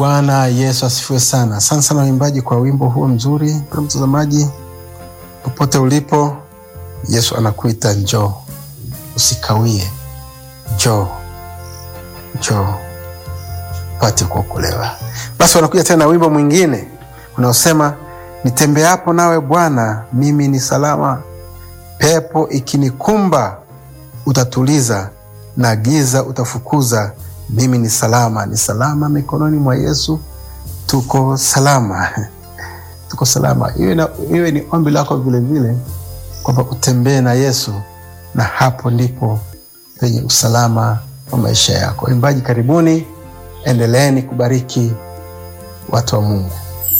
Bwana Yesu asifiwe sana. Asante sana waimbaji kwa wimbo huo mzuri. Mpendwa mtazamaji, popote ulipo, Yesu anakuita njoo, usikawie, njoo, njoo pate kuokolewa. Basi wanakuja tena na wimbo mwingine unaosema nitembeapo nawe Bwana, mimi ni salama, pepo ikinikumba utatuliza, na giza utafukuza mimi ni salama, ni salama mikononi mwa Yesu. Tuko salama, tuko salama. Iwe, na, iwe ni ombi lako vilevile kwamba utembee na Yesu, na hapo ndipo penye usalama wa maisha yako. Waimbaji, karibuni, endeleeni kubariki watu wa Mungu.